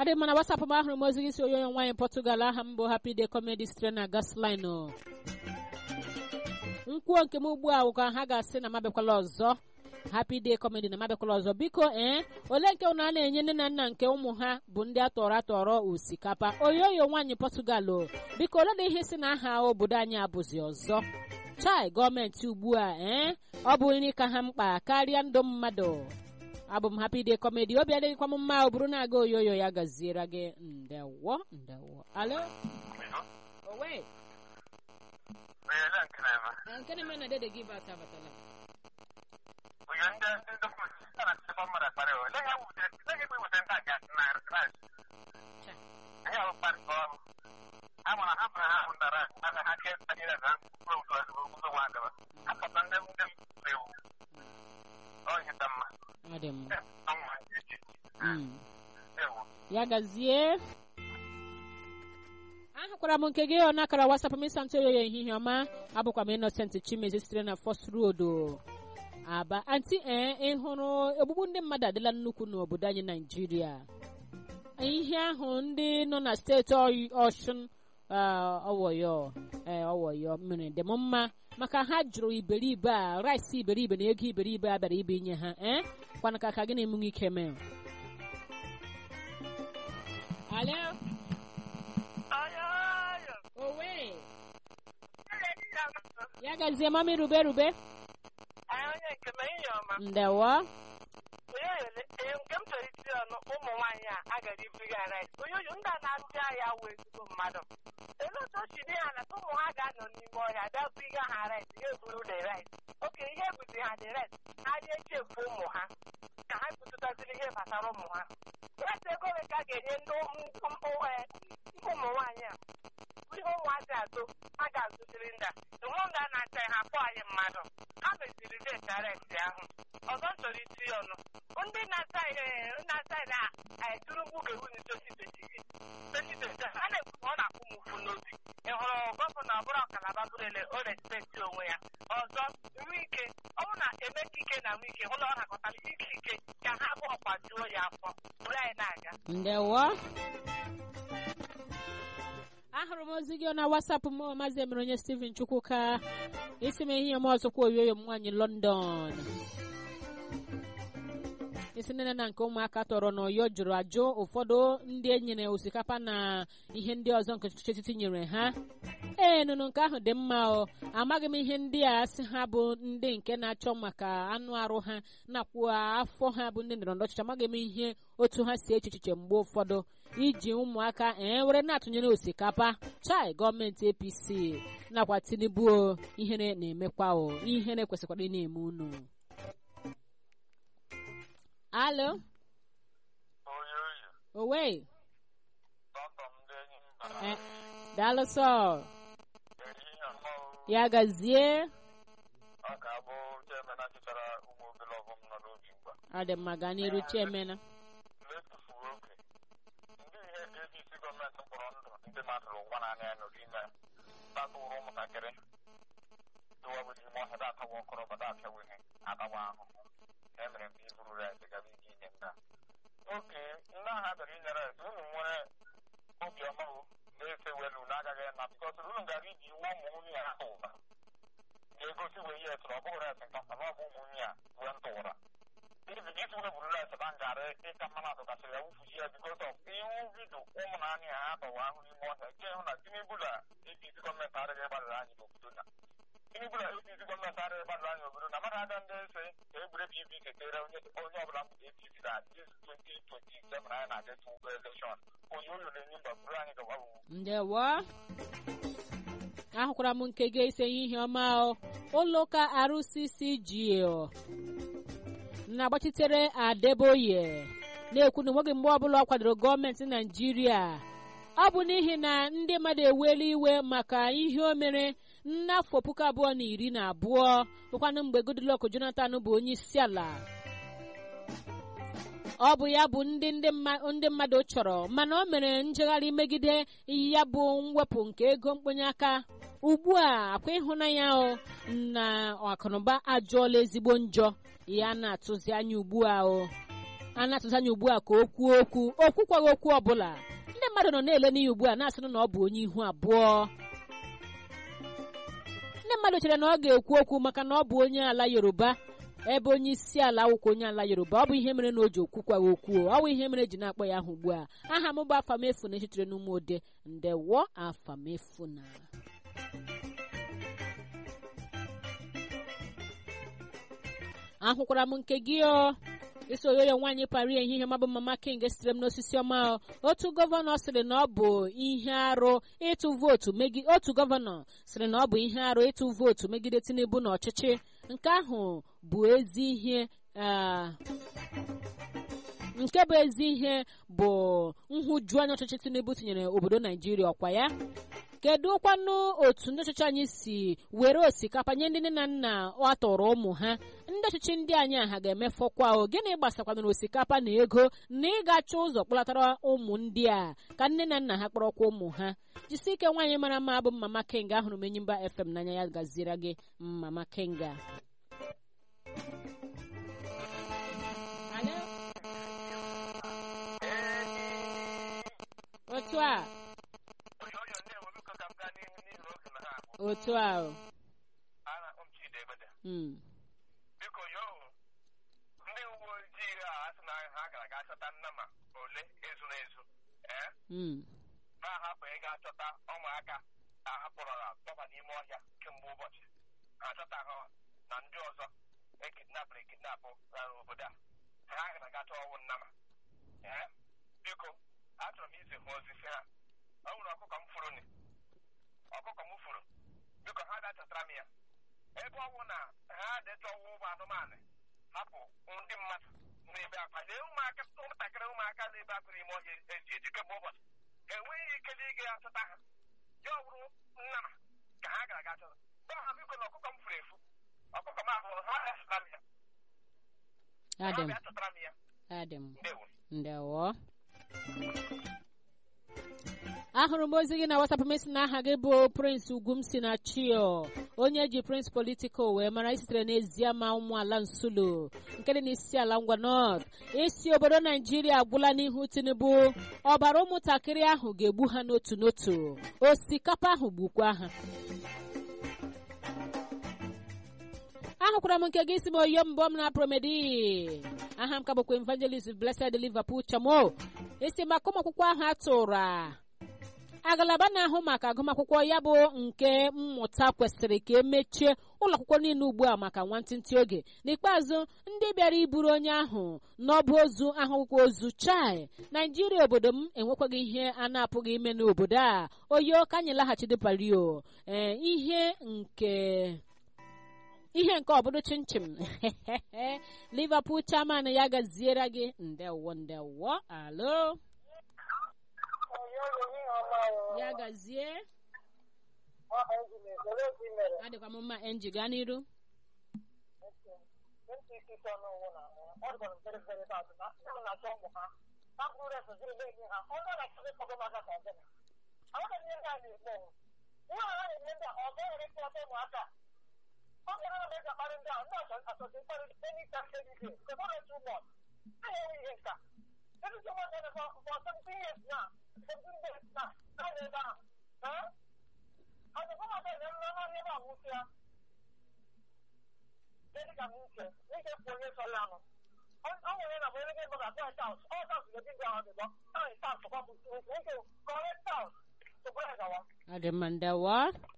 adị mma na wasapụ m ahụrụ m ozi gị si onye onye nwaanyị Portugal aha m bụ Happy Day Comedy sitere na Gasline nkwuo nke m ugbu a ka ha ga-asị na mabekwala ọzọ Happy Day Comedy na mabekwala ọzọ biko ee ole nke ụnụ a na-enye nne na nna nke ụmụ ha bụ ndị atọrọ atọrọ osikapa oyoyo nwaanyị Portugal o biko ole na ihe si na aha obodo anyị abụzi ọzọ chai gọọmenti ugbu a ee ọ bụ nri ka ha mkpa karịa ndụ mmadụ abụ m Happy Day Comedy obi adịghịkwa m mma ọ bụrụ na aga oyoyo ya gaziere gị ndewo ndewo alo owe nke na-eme na dede gị bat abatala ọ dị mma Mm. ya gazie ahụkwara m nke gị ọ nakara wasapụ m ịsa ntụ oyoyo ehihie ọma abụkwa m Innocent Chimezi sitere na First Road Aba anti ee ị hụrụ ogbugbu ndị mmadụ adịla nnukwu n'obodo anyị Naijiria ihe ahụ ndị nọ na steeti Ọy- Ọshụn ah, ọwọyọ ee ọwọyọ mmiri dị m mma maka ha jụrụ iberibe a rice iberibe na ego iberibe a bịara ibe inye ha ee kwana ka ka gị na-emunwe ike mee alo owe ya gazie mami rube rube onye nke m ehihie ọma ndewo onyoyo ee, nke m chọrọ iti ọnụ ụmụ nwaanyị a agara ibiri ha rice onyoyo ndị a na-asị ahịa wụ ezigbo mmadụ ele otu o si dị ha na ụmụ ha ga-anọ n'ime ọhịa bịa buriga ha rice ha eburu the rice oke ihe ebuzi ha the rice ha dị echefu ụmụ ha ka ha kwutụtaziri ihe gbasara ụmụ ha rice ego ole ka a ga-enye ndị ụmụ ụmụ ee, ụmụ nwaanyị a ihe ụmụazị azụ ha ga-azụziri ndị a ụmụ ndị a na-acha ha akpọ anyị mmadụ ha meziri deti aresti ahụ ọzọ m chọrọ iti ya ọnụ ndị na-asa ihe na-asa na turugbu ga-ewu ni tositositi ha na-ekwu na ọ na-akwụ m ụfụ n'obi ị hụrụ gọvanọ ọbụla ọkalaba bụrụle o respekti onwe ya ọzọ nwike ọ bụ na emeka ike na nwike hụ na ọ nakọtara ike ike ka ha abụọ kwajuo ya afọ bụrụ anyị na-aga ndewo ahụrụ m ozi gị na wasapụ m maazị emere onye Steven Chukwuka isi m ihe m ọzọkwa oyoyo m nwaanyị London isi nne na nke ụmụaka tọrọ n'ọyọ jụrụ ajụ ụfọdụ ndị e nyere osikapa na ihe ndị ọzọ nke ọchịchị etiti nyere ha ee nụnụ nke ahụ dị mma o amaghị m ihe ndị a sị ha bụ ndị nke na-achọ maka anụ arụ ha nakwa afọ ha bụ ndị ndọrọndọrọ ọchịchị amaghị m ihe otu ha si eche echiche mgbe ụfọdụ iji ụmụaka ee were na-atụnyere osikapa chai gọọmenti APC nakwa Tinubu o ihere na-emekwa o ihere kwesịkwara ị na-eme unu alo owe Eh, daalụ sọ ya gazie ọ ga-abụ chairman achịchara ụmụ obere ọgụm nọ n'obi mgba ọ dị mma gaa n'iru chiemena na-etufuo oge ndị ihe APC gọọmenti mkpọrọ ndụ ndị mmadụ ụgwọ naanị ya nọ n'ime tatụrụ ụmụntakịrị dụwabụ n'ime ọhịa datawa ọkọrọ bada apịaweghị atawa ahụhụ emere mgbe iburu ret gara ike inye ndị a oke ndị agha bịara inye ret unu nwere obiọma o na-efe welu na agaghị na bikọs unu gara iji iwu ụmụ nwunye ya ahụ ụba ga-egosi wee ihe tụrụ ọ bụghị ret nkata na ọ bụ ụmụ nwunye ya wee ntụra ibi isi wee buru ret na ngarị ịka mmanụ atụkasịrị ya wufuchi ya bikọs ọf iwu vidio ụmụ na anya ha atọwa ahụ n'ime ọhịa nke hụ na tinubu na apc gọọmenti adịghị gbadara anyị n'obodo na tinubu na apc gọọmenti adịghị gbadara anyị n'obodo na mmadụ aga ndị ese ka egwure pvc kere onye onye ọbụla mbụ apc na dis 2027 anyị na-aga tụ elekshọn onye ụlọ na-enye mba buru anyị gawa wu ndewo ahụkwara m nke gị ise ihe ọma o ụlọ ụka RCCG o na-agbachitere Adeboye na-ekwu na nweghị mgbe ọbụla ọ kwadoro gọọmenti Naijiria ọ bụ n'ihi na ndị mmadụ ewela iwe maka ihe o mere n'afọ puku abụọ na iri na abụọ bụkwanụ mgbe Goodluck Jonathan bụ onye isi ala ọ bụ ya bụ ndị ndị mma- ndị mmadụ chọrọ mana o mere njegharị megide ya bụ mwepụ nke ego mkpenye aka ugbu a akwa ịhụnanya o na akụnụba ajụọla ezigbo njọ ya na-atụzi anya ugbu a o a na-atụzi anya ugbu a ka o kwuo okwu o kwukwaghị okwu ọbụla ndị mmadụ nọ na-ele n'iyi ugbu a na-asịrị na ọ bụ onye ihu abụọ ndị mmadụ chere na ọ ga-ekwu okwu maka na ọ bụ onye ala yoruba ebe onye isi ala akwụkwọ onye ala yoruba ọ bụ ihe mere na o ji okwukwaghị okwu ọ bụ ihe mere eji na-akpọ ya ahụ ugbu a aha m bụ afamefu na echitere n'ụmụ ode ndewo afamefu na ahụkwara m nke gị o isi oyoyo nwaanyị pari ehihie mabụ mama king sitere m n'osisi ọma o. otu gọvanọ sịrị na ọ bụ ihe arụ ịtụ vootu megide otu gọvanọ sịrị na ọ bụ ihe arụ ịtụ vootu megide tinubu n'ọchịchị nke ahụ bụ ezi ihe ah, nke bụ ezi ihe bụ nhụjuanya ọchịchị tinubu tinyere obodo naijiria ọkwa ya kedu kwanụ otu ndị ọchịchị anyị si were osikapa nye ndị nne na nna ọ tọrọ ụmụ ha ndị ọchịchị ndị anyị a ha ga-emefọkwa o gịnị gbasakwanụrụ osikapa na ego na ịgacha ụzọ kpọlatara ụmụ ndị a ka nne na nna ha kpọrọkwa ụmụ ha jisi ike nwaanyị mara mma bụ mama kenga ahụrụ m enyimba fm n'anya ya gaziere gị mama kenga Alo? otu a oyoyo ndewo biko ka m gaa n'ihu n'ihi na oge na ha abụ otu a o. ara m chidi ebede Mm. biko yoo ndị uwe ojii a asị na ha gara ga chọta nnama ole ezuru ezu ee Mm. ha hapụ ịga chọta ụmụaka a hapụrụla dọba n'ime ọhịa kemgbe ụbọchị ha chọta ha na ndị ọzọ ekidnapụrụ ekidnapụ rara obodo a ha gara ga chọọ ọnwụ nnama ee biko achọrọ m izi ha ozi si ha ọ nwere ọkụkọ m furu ni ọkụkọ m furu biko ha bịa chọtara m ya ebe ọ bụ na ha dịchọ ọwụ ụmụ anụmanụ hapụ ndị mmadụ n'ebe akwa lee ụmụaka ụmụntakịrị ụmụaka na-ebe akwa n'ime ọhịa eji eji kemgbe ụbọchị enweghị ike na ịga achọta ha ya ọ bụrụ nnama ka ha gara aga chọta gwa ha biko na ọkụkọ m furu efu ọkụkọ m ahụrụ ha bịa chọtara m ya ha Adam, bịa chọtara m ya Adam, ndewo ndewo. ahụrụ m ozi gị na WhatsApp mesi na aha gị bụ Prince Ugwumsi na Chio onye ji Prince Political wee mara isitere n'eziama ụmụala Nsụlo nke dị n'isi ala ngwa North isi obodo Naijiria agwụla n'ihu Tinubu ọbara ụmụntakịrị ahụ ga-egbu ha n'otu n'otu osikapa ahụ gbukwa ha ahụkwara m nke gị si m oyo mbọ m na promedi aha m ka bụkwa evangelist blessed liverpool chamo esi maka ụmụ akwụkwọ ahụ atụrụ a agalaba na-ahụ maka agụmakwụkwọ ya bụ nke mmụta kwesịrị ka emechie ụlọ akwụkwọ niile ugbu a maka nwantịntị oge n'ikpeazụ ndị bịara iburu onye ahụ n'ọbụ ozu ahụkwụkwọ ozu chai naijiria obodo m enwekwaghị ihe a na-apụghị ime n'obodo a oyo ka anyị laghachide palio ee ihe nke ihe nke ọbụrụ chinchin liverpool chairman ya gaziere gị ndewo ndewo alo ya gazie adịkwa m mma enji gaa n'iru adị mma ndewo